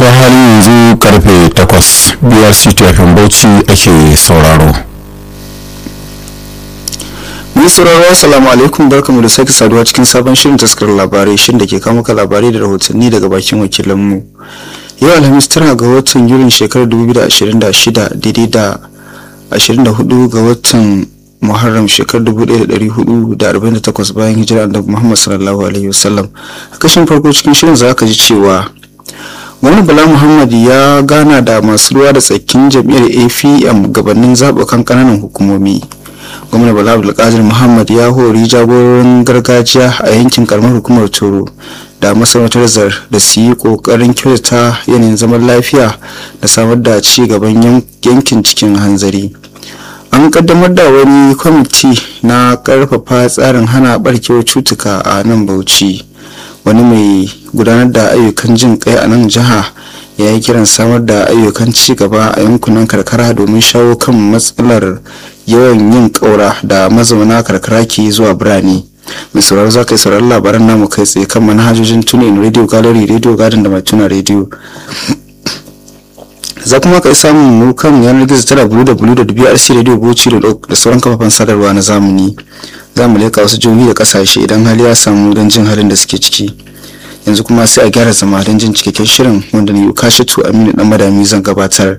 to halin yanzu karfe 8 brc tafin bauchi ake sauraro Mun sauraro assalamu alaikum barkamu da sake saduwa cikin sabon shirin taskar labarai shirin da ke kawo maka labarai da rahotanni daga bakin wakilanmu. Yau Alhamis tara ga watan Yulin shekarar 2026 daidai da 24 ga watan Muharram shekarar 1448 bayan hijira Annabi Muhammad sallallahu alaihi wasallam. A kashin farko cikin shirin za ka ji cewa Gwamnan Bala Muhammad ya gana da masu ruwa da tsakin jam'iyyar APM gabanin zaɓukan ƙananan hukumomi. gwamna bala abdulkadir muhammad ya hori jagororin gargajiya a yankin karamar hukumar toro da masarautar zar da su yi kokarin kyautata yanayin zaman lafiya da samar da ci gaban yankin cikin hanzari an kaddamar da wani kwamiti na karfafa tsarin hana barkewar cutuka a nan bauchi wani mai gudanar da ayyukan jin kai a nan jiha ya yi kiran samar da ayyukan ci gaba a yankunan karkara domin shawo kan matsalar yawan yin ƙaura da mazauna karkara ke zuwa birane mai sauraro za ka yi sauraron labaran namu kai tsaye kan manhajojin tunin radio gallery radio garden da mai tuna radio za kuma ka yi samun mu kan yanar gizo tara www.brcradio.com da sauran kafafen sadarwa na zamani za mu leka wasu jihohi da kasashe idan hali ya samu don jin halin da suke ciki yanzu kuma sai a gyara zama don jin cikakken shirin wanda ni ukashitu aminu dan madami zan gabatar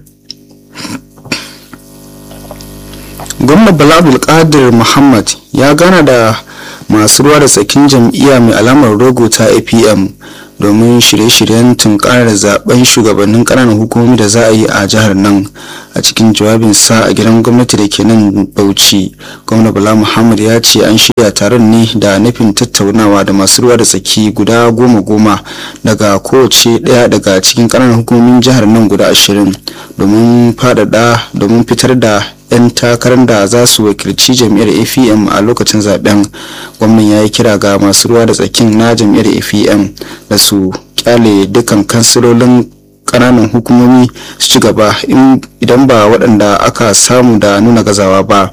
gwamnan bala abdulkadir muhammad ya gana da masu ruwa da tsakin jam'iyya mai alamar rogo ta apm domin shirye-shiryen tunkarar zaben shugabannin ƙananan hukumomi da za a yi a jihar nan a cikin jawabinsa a gidan gwamnati da ke nan bauchi gwamna bala muhammad ya ce an shirya taron ne da nufin tattaunawa da masu ruwa da tsaki guda goma goma daga kowace ɗaya daga cikin ƙananan hukumomin jihar nan guda ashirin domin faɗaɗa domin fitar da 'yan takarar da za su wakilci jam'iyyar afm a lokacin zaben gwamnan ya yi kira ga masu ruwa da tsakin na jam'iyyar afm da su kyale dukkan kansilolin kananan hukumomi su ci gaba idan ba waɗanda aka samu da nuna gazawa ba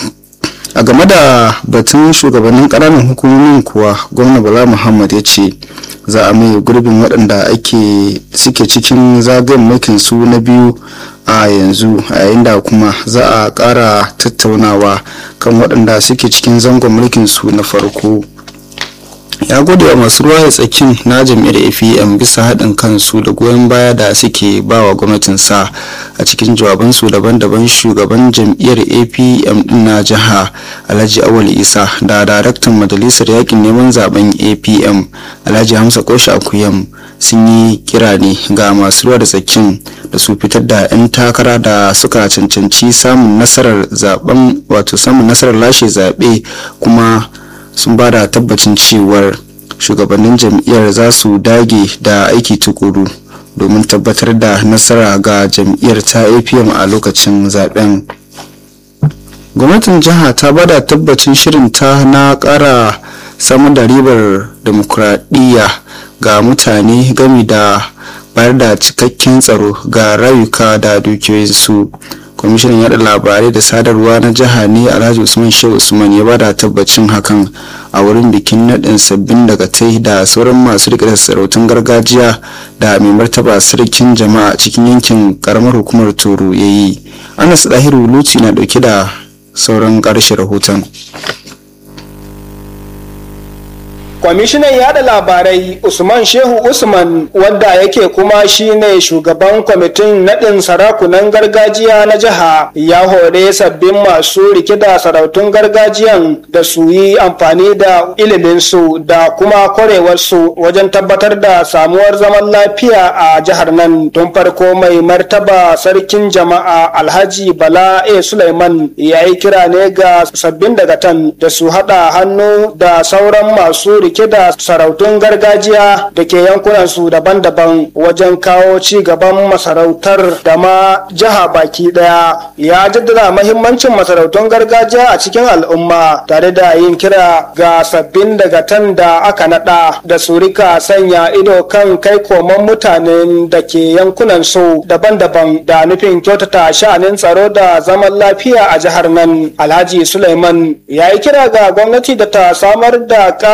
a game da batun shugabannin kananan hukumomin kuwa gwamna bala muhammad ya ce za a mai gurbin waɗanda ake suke cikin zagayen mulkin su na biyu a yanzu a yayin da kuma za a ƙara tattaunawa kan waɗanda suke cikin zangon mulkin su na farko ya gode wa masu ruwa da tsakin na jam'iyyar afm bisa haɗin kansu da goyon baya da suke ba wa gwamnatinsa a cikin jawabansu daban-daban shugaban jam'iyyar apm din na jiha alhaji awal isa da daraktan majalisar yakin neman zaben apm alhaji hamsa koshi akuyam sun yi kira ne ga masu ruwa da tsakin da su fitar da 'yan takara da suka cancanci samun nasarar zaben wato samun nasarar lashe zaɓe kuma sun ba da tabbacin cewar shugabannin jam'iyyar za su dage da aiki tukuru domin tabbatar da nasara ga jam'iyyar ta apm a lokacin zaben gwamnatin jiha ta ba da tabbacin shirinta na kara samar da ribar demokuraɗiyya ga mutane gami da bayar da cikakken tsaro ga rayuka da dukiyoyinsu kwamishinan yada labarai da sadarwa na jiha ne alhaji usman shehu usman ya bada tabbacin hakan a wurin bikin nadin sabbin daga tai da sauran masu rike da sarautun gargajiya da mai martaba sarkin jama'a cikin yankin karamar hukumar toro ya yi anas dahiru luci na dauke da sauran karshe rahoton kwamishinan yada labarai usman shehu usman wanda yake kuma shine shugaban kwamitin nadin sarakunan gargajiya na jiha ya hore sabbin masu rike da sarautun gargajiyan da su yi amfani da iliminsu da kuma kwarewarsu wajen tabbatar da samuwar zaman lafiya a jihar nan tun farko mai martaba sarkin jama'a alhaji bala a suleiman ya yi kira ne ga sabbin dagatan da su haɗa hannu da sauran masu rike da sarautun gargajiya da ke yankunansu daban-daban wajen kawo ci gaban masarautar da ma jiha baki daya ya jaddada mahimmancin masarautun gargajiya a cikin al'umma tare da yin kira ga sabbin dagatan da aka nada da su rika sanya ido kan kai koman mutanen da ke yankunan su daban-daban da nufin kyautata sha'anin tsaro da zaman lafiya a jihar nan alhaji suleiman ya yi kira ga gwamnati da ta samar da ƙarin daga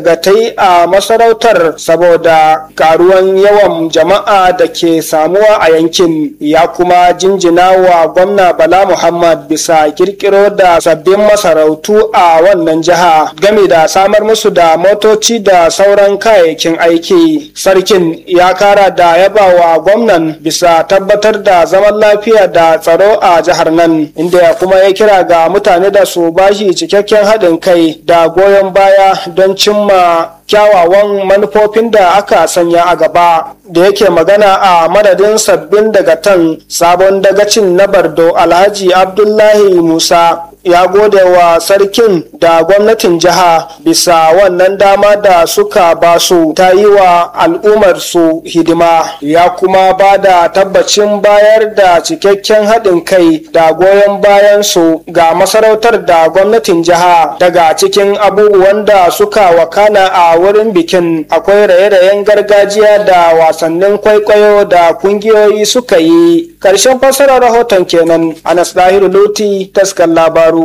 dagatai a masarautar saboda karuwan yawan jama'a da ke samuwa a yankin ya kuma jinjina wa gwamna bala muhammad bisa kirkiro da sabbin masarautu a wannan jiha game da samar musu da motoci da sauran kayayyakin aiki sarkin ya kara da yaba wa gwamnan bisa tabbatar da zaman lafiya da tsaro a jihar nan inda ya kuma ya kira ga mutane da su bashi cikakken haɗin kai da goyon baya don cimma kyawawan manufofin da aka sanya a gaba da yake magana a madadin sabbin dagatan sabon dagacin na bardo alhaji abdullahi musa ya gode wa sarkin da gwamnatin jiha bisa wannan dama da suka ba su ta yi wa al'ummar su hidima ya kuma ba da tabbacin bayar da cikakken haɗin kai da goyon bayan su ga masarautar da gwamnatin jiha daga cikin abubuwan da suka wakana a wurin bikin akwai raye-rayen gargajiya da wasannin kwaikwayo da kungiyoyi suka yi ƙarshen fassarar rahoton kenan anas dahiru luti taskar labaru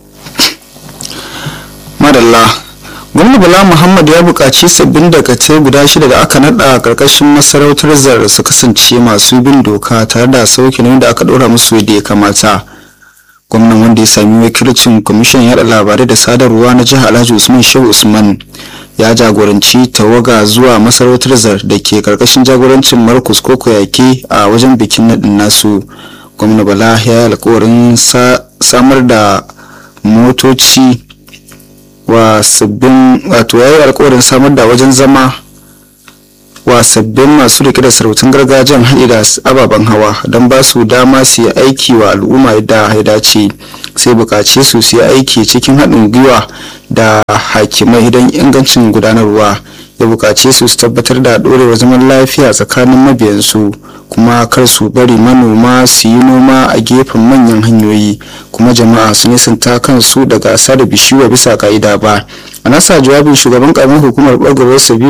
madalla gwamna bala muhammad ya buƙaci sabbin dakatai guda shida da aka naɗa a ƙarƙashin masarautar zar su kasance masu bin doka tare da sauke nauyin da aka ɗora musu da ya kamata gwamnan wanda ya sami wakilcin kwamishin yaɗa labarai da sadarwa na jihar alhaji usman shehu usman ya jagoranci tawaga zuwa masarautar zar da ke ƙarƙashin jagorancin markus koko yake a wajen bikin naɗin nasu gwamna bala ya yi alkawarin samar da motoci wa sabbin wato ya yi alkawarin samar da wajen zama wa sabbin masu rike da sarautun gargajiyan haɗe da ababen hawa don ba su dama su yi aiki wa al'umma yadda ya dace sai buƙace su su yi aiki cikin haɗin gwiwa da hakimai don ingancin gudanarwa ya buƙace su su tabbatar da ɗorewar zaman lafiya tsakanin mabiyansu kuma kar su bari manoma su yi noma a gefen manyan hanyoyi kuma jama'a su nisanta kansu daga da bishiyu bisa ka'ida ba a nasa jawabin shugaban karamin hukumar ɓargarwar sabi